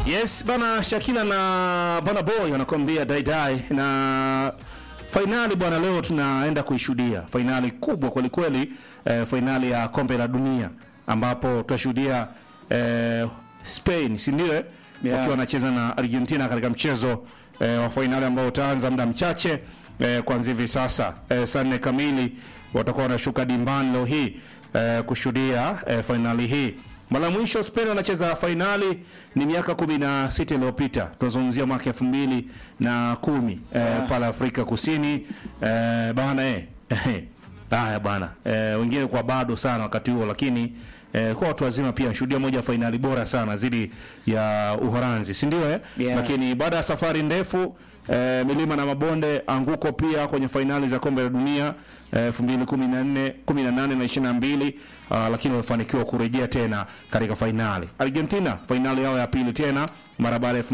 Yes bana, Shakila na Bana Boy wanakuambia dai dai, na fainali bwana, leo tunaenda kuishuhudia fainali kubwa kweli kweli, eh, fainali ya kombe la dunia ambapo tutashuhudia eh, Spain, si ndio? eh? Yeah. wakiwa wanacheza na Argentina katika mchezo eh, wa fainali ambao utaanza muda mchache eh, kuanzia hivi sasa eh, saa nne kamili watakuwa wanashuka dimbani leo hii eh, kushuhudia eh, fainali hii. Mara ya mwisho Spain wanacheza fainali ni miaka kumi na sita iliyopita, tunazungumzia mwaka elfu mbili na kumi eh, Yeah. pale Afrika Kusini eh, bana eh. Haya bana eh, wengine kwa bado sana wakati huo, lakini eh, kwa watu wazima pia shuhudia moja ya fainali bora sana dhidi ya Uholanzi, si ndio eh? Yeah. Lakini baada ya safari ndefu eh, milima na mabonde, anguko pia kwenye fainali za kombe la dunia eh, 2014, 18 na 22 ah, lakini wamefanikiwa kurejea tena katika fainali. Argentina fainali yao ya pili tena mara baada ya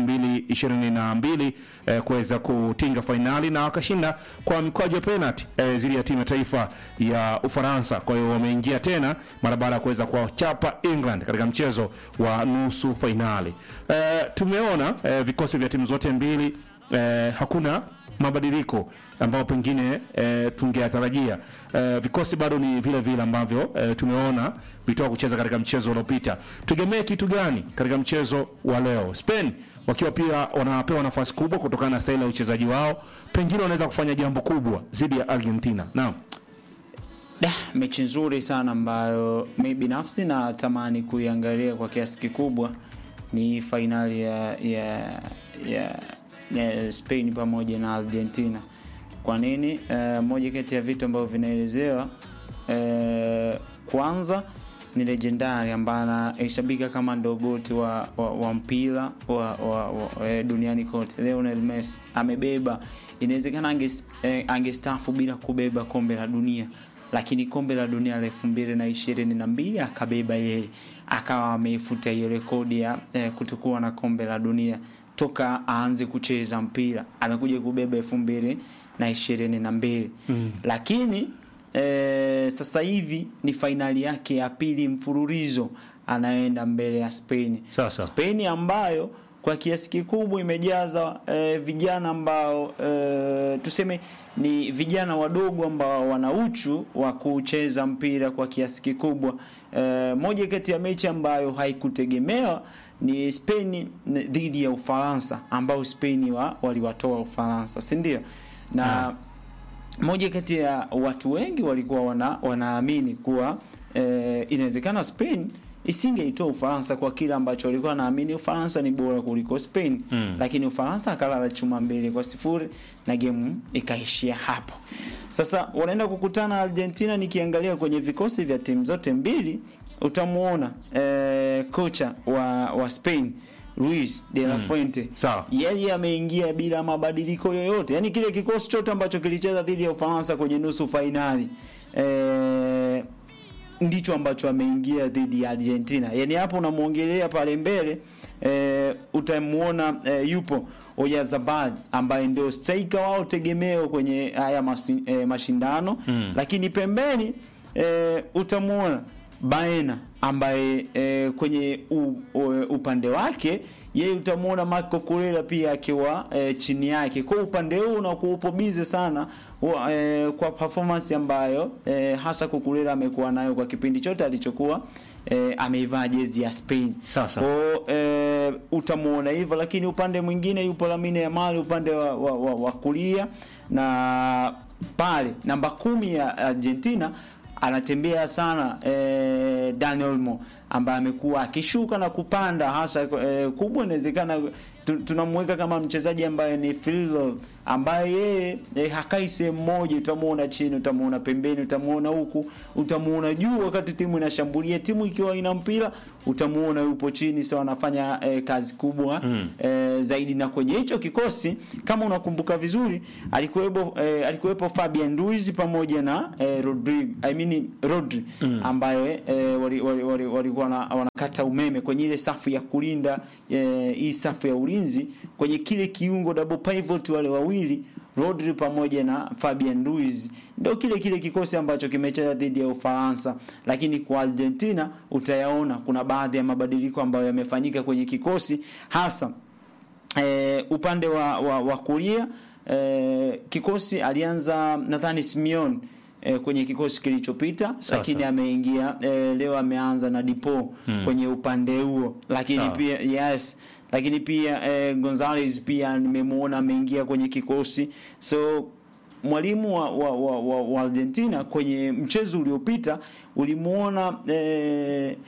2022 eh, kuweza kutinga fainali na wakashinda kwa mkwaju wa penalty eh, zidi ya timu ya taifa ya Ufaransa. Kwa hiyo wameingia tena mara baada ya kuweza kuwachapa England katika mchezo wa nusu fainali. Eh, tumeona eh, vikosi vya timu zote mbili eh, hakuna mabadiliko ambayo pengine eh, tungeyatarajia. Eh, vikosi bado ni vile vile ambavyo eh, tumeona vitoka kucheza katika mchezo uliopita. Tutegemee kitu gani katika mchezo wa leo? Spain wakiwa pia wanapewa nafasi kubwa kutokana na staili ya uchezaji wao, pengine wanaweza kufanya jambo kubwa dhidi ya Argentina. Naam. Da, mechi nzuri sana ambayo mi binafsi natamani kuiangalia kwa kiasi kikubwa ni fainali ya, ya, ya, ya Spain pamoja na Argentina. Kwa nini? Eh, moja kati ya vitu ambavyo vinaelezewa eh, kwanza ni legendari ambaye anahesabika kama ndogoti wa, wa, wa mpira wa, wa, wa, eh, duniani kote. Lionel Messi amebeba, inawezekana anges- eh, angestaafu bila kubeba kombe la dunia lakini kombe la dunia la elfu mbili na ishirini na mbili akabeba yeye, akawa ameifuta hiyo rekodi ya eh, kutokuwa na kombe la dunia toka aanze kucheza mpira. Amekuja kubeba elfu mbili na ishirini na mbili lakini eh, sasa hivi ni fainali yake ya pili mfululizo anaenda mbele ya Spain. Sasa. Spain ambayo kwa kiasi kikubwa imejaza eh, vijana ambao eh, tuseme ni vijana wadogo ambao wana uchu wa kucheza mpira kwa kiasi kikubwa. Eh, moja kati ya mechi ambayo haikutegemewa ni Spain dhidi ya Ufaransa ambao Spain wa, waliwatoa Ufaransa, si ndio? Na moja kati ya watu wengi walikuwa wana, wanaamini kuwa eh, inawezekana Spain isingeitoa Ufaransa kwa kile ambacho walikuwa wanaamini Ufaransa ni bora kuliko Spain Mm. lakini Ufaransa akalala chuma mbili kwa sifuri na gemu ikaishia hapo. Sasa wanaenda kukutana Argentina. Nikiangalia kwenye vikosi vya timu zote mbili utamuona eh, kocha wa, wa Spain Luis de la Fuente Sawa. yeye ameingia bila mabadiliko yoyote, yaani kile kikosi chote ambacho kilicheza dhidi ya Ufaransa kwenye nusu fainali eh, ndicho ambacho ameingia dhidi ya Argentina. Yaani hapo unamwongelea pale mbele eh, utamuona eh, yupo Oyarzabal ambaye ndio striker wao tegemeo kwenye haya masi, eh, mashindano Mm. lakini pembeni eh, utamuona Baena ambaye eh, kwenye u, u, upande wake yeye utamuona Marco Kurela pia akiwa eh, chini yake. Kwa upande huu unakuwa upo bize sana wa, eh, kwa performance ambayo eh, hasa Kukurela amekuwa nayo kwa kipindi chote alichokuwa eh, ameivaa jezi ya Spain. Sasa. Kwa eh, utamuona hivyo, lakini upande mwingine yupo Lamine Yamal upande wa, wa, wa, wa kulia na pale namba kumi ya Argentina anatembea sana eh, Dani Olmo ambaye amekuwa akishuka na kupanda hasa eh, kubwa inawezekana tu- tunamweka kama mchezaji ambaye ni free roll ambaye yeye eh, hakai sehemu moja, utamuona chini, utamuona pembeni, utamuona huku, utamuona juu wakati timu inashambulia. Timu ikiwa ina mpira utamuona yupo chini, sawa, anafanya eh, kazi kubwa Mm. eh, zaidi. Na kwenye hicho kikosi kama unakumbuka vizuri, alikuwepo eh, alikuwepo Fabian Ruiz pamoja na eh, Rodrigo I mean Rodri Mm. ambaye eh, walikuwa wali, wali, walikuwa wana- wanakata umeme kwenye ile safu ya kulinda eh, hii safu ya ulinzi kwenye kile kiungo double pivot, wale wawili Rodri pamoja na Fabian Ruiz ndio kile kile kikosi ambacho kimecheza dhidi ya Ufaransa, lakini kwa Argentina utayaona kuna baadhi ya mabadiliko ambayo yamefanyika kwenye kikosi hasa e, upande wa, wa, wa kulia e, kikosi alianza nadhani Simeone e, kwenye kikosi kilichopita, lakini ameingia e, leo ameanza na Dipo hmm. kwenye upande huo, lakini Sawa. pia yes lakini pia eh, Gonzalez pia nimemuona ameingia kwenye kikosi so mwalimu wa, wa, wa, wa, wa Argentina kwenye mchezo uliopita ulimuona eh,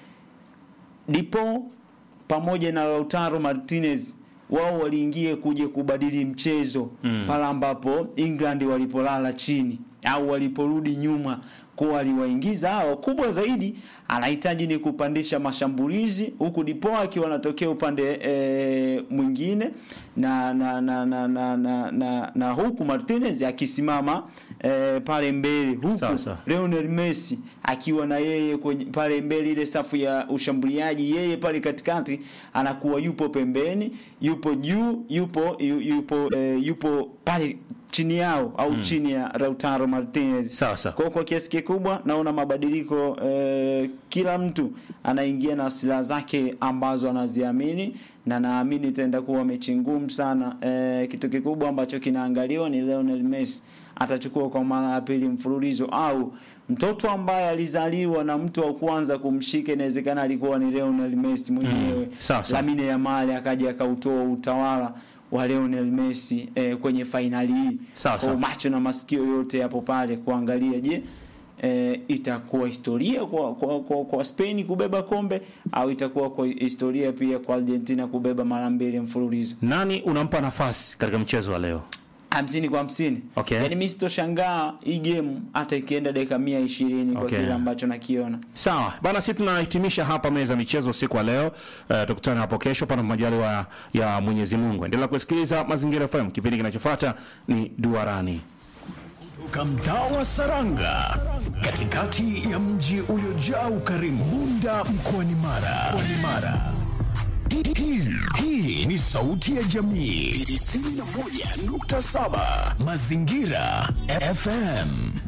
Dipo pamoja na Lautaro Martinez wao waliingia kuja kubadili mchezo mm. pale ambapo England walipolala chini au waliporudi nyuma kwa waliwaingiza hao. Kubwa zaidi anahitaji ni kupandisha mashambulizi, huku Dipo akiwa anatokea upande e, mwingine na na na na, na, na, na, na huku Martinez akisimama e, pale mbele huku Sawa, sawa. Lionel Messi akiwa na yeye kwenye pale mbele ile safu ya ushambuliaji, yeye pale katikati anakuwa yupo pembeni, yupo juu, yupo yu- yupo eh, yupo pale chini yao au chini ya Lautaro Martinez. Sawa, sawa. Kwa kwa kiasi kikubwa naona mabadiliko eh, kila mtu anaingia na silaha zake ambazo anaziamini na naamini itaenda kuwa mechi ngumu sana. Eh, kitu kikubwa ambacho kinaangaliwa ni Lionel Messi atachukua kwa mara ya pili mfululizo au mtoto ambaye alizaliwa na mtu wa kwanza kumshika inawezekana alikuwa ni Lionel Messi mwenyewe. Sawa, sawa. Lamine Yamal akaja akautoa utawala wa Lionel Messi eh, kwenye fainali hii. Sawa, Kwa sawa. macho na masikio yote yapo pale kuangalia je, eh, itakuwa historia kwa, kwa, kwa, kwa Spain kubeba kombe au itakuwa kwa historia pia kwa Argentina kubeba mara mbili mfululizo Nani unampa nafasi katika mchezo wa leo? hamsini kwa hamsini. Okay. Yaani mimi sitoshangaa hii game hata ikienda dakika mia ishirini kwa Okay. kile ambacho nakiona. Sawa bana, sisi tunahitimisha hapa meza ya michezo usiku wa leo. Uh, tukutane hapo kesho pana majaliwa ya Mwenyezi Mungu. Endelea kusikiliza Mazingira FM. Kipindi kinachofuata ni Duarani. Toka mtaa wa Saranga, katikati ya mji uliojaa ukarimu, Bunda mkoani Mara. Mkoani Mara. Hii- hii- Hii ni sauti ya jamii 91.7 Mazingira FM.